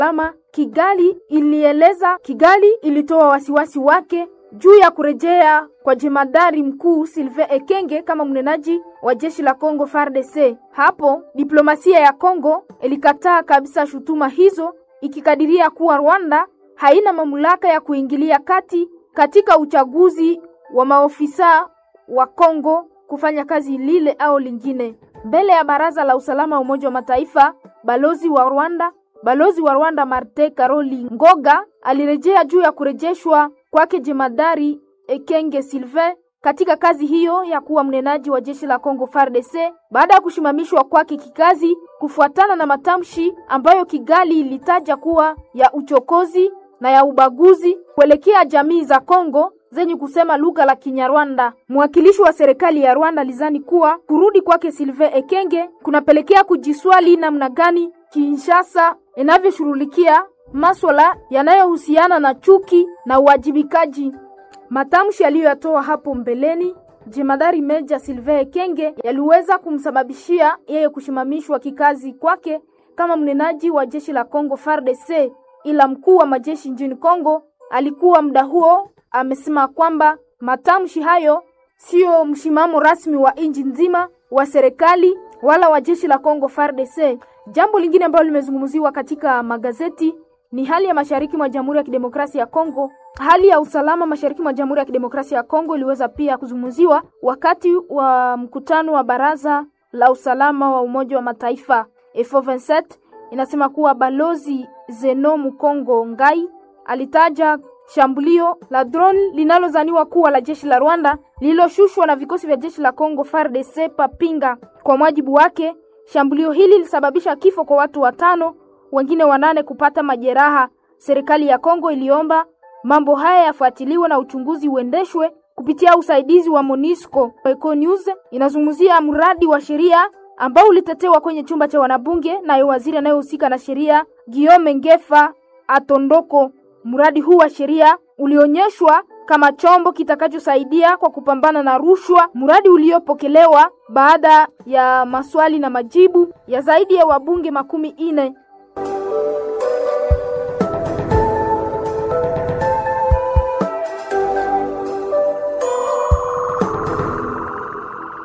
Lama Kigali ilieleza Kigali ilitoa wasiwasi wake juu ya kurejea kwa jemadari mkuu Sylvain Ekenge kama mnenaji wa jeshi la Kongo FARDC. Hapo diplomasia ya Kongo ilikataa kabisa shutuma hizo ikikadiria kuwa Rwanda haina mamlaka ya kuingilia kati katika uchaguzi wa maofisa wa Kongo kufanya kazi lile au lingine. Mbele ya baraza la usalama wa Umoja wa Mataifa, balozi wa Rwanda balozi wa Rwanda Martin Karoli Ngoga alirejea juu ya kurejeshwa kwake jemadari Ekenge Sylvain katika kazi hiyo ya kuwa mnenaji wa jeshi la Kongo FARDC baada ya kushimamishwa kwake kikazi kufuatana na matamshi ambayo Kigali ilitaja kuwa ya uchokozi na ya ubaguzi kuelekea jamii za Kongo zenye kusema lugha la Kinyarwanda. Mwakilishi wa serikali ya Rwanda alizani kuwa kurudi kwake Sylvain Ekenge kunapelekea kujiswali namna gani Kinshasa inavyoshughulikia maswala yanayohusiana na chuki na uwajibikaji. Matamshi aliyoyatoa hapo mbeleni jemadari meja Sylvain Ekenge yaliweza kumsababishia yeye kushimamishwa kikazi kwake kama mnenaji wa jeshi la Kongo FARDC, ila mkuu wa majeshi nchini Kongo alikuwa muda huo amesema kwamba matamshi hayo sio msimamo rasmi wa nchi nzima wa serikali wala wa jeshi la Kongo FARDC. Jambo lingine ambalo limezungumziwa katika magazeti ni hali ya mashariki mwa Jamhuri ya Kidemokrasia ya Kongo. Hali ya usalama mashariki mwa Jamhuri ya Kidemokrasia ya Kongo iliweza pia kuzungumziwa wakati wa mkutano wa Baraza la Usalama wa Umoja wa Mataifa. F27 inasema kuwa balozi Zeno Mukongo Ngai alitaja shambulio la drone linalozaniwa kuwa la jeshi la Rwanda lililoshushwa na vikosi vya jeshi la Kongo FARDC Papinga. Kwa mujibu wake, shambulio hili lilisababisha kifo kwa watu watano, wengine wanane kupata majeraha. Serikali ya Kongo iliomba mambo haya yafuatiliwe na uchunguzi uendeshwe kupitia usaidizi wa MONUSCO. Eco News inazungumzia mradi wa sheria ambao ulitetewa kwenye chumba cha wanabunge naye waziri anayehusika na sheria Guillaume Ngefa Atondoko. Mradi huu wa sheria ulionyeshwa kama chombo kitakachosaidia kwa kupambana na rushwa, mradi uliopokelewa baada ya maswali na majibu ya zaidi ya wabunge makumi ine.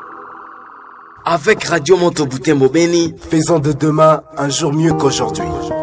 Avec Radio Monteboutin Bobeni, faisons de demain un jour mieux qu'aujourd'hui.